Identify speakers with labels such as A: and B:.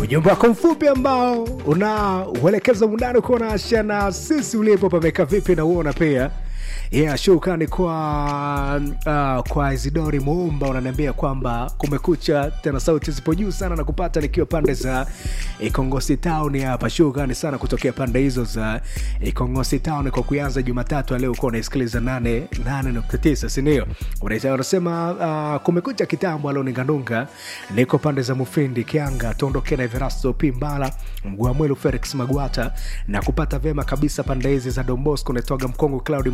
A: ujumbe wako mfupi ambao unauelekeza mundani kuwa naasha na sisi ulipo pameka vipi na uona pia yeah, shukrani kwa uh, kwa Isidori Muumba unaniambia kwamba kumekucha tena, sauti zipo juu sana na kupata nikiwa pande za Ikongosi Town hapa. Shukrani sana kutokea pande hizo za Ikongosi Town kwa kuanza Jumatatu leo uko unaisikiliza 8 8.9 si ndio? Unaita unasema uh, kumekucha kitambo alioninganunga, niko pande za Mufindi Kianga, tuondoke na Everasto Pimbala Mgwamwelu Felix Magwata na kupata vema kabisa pande hizi za Don Bosco, naitwaga Mkongo Cloud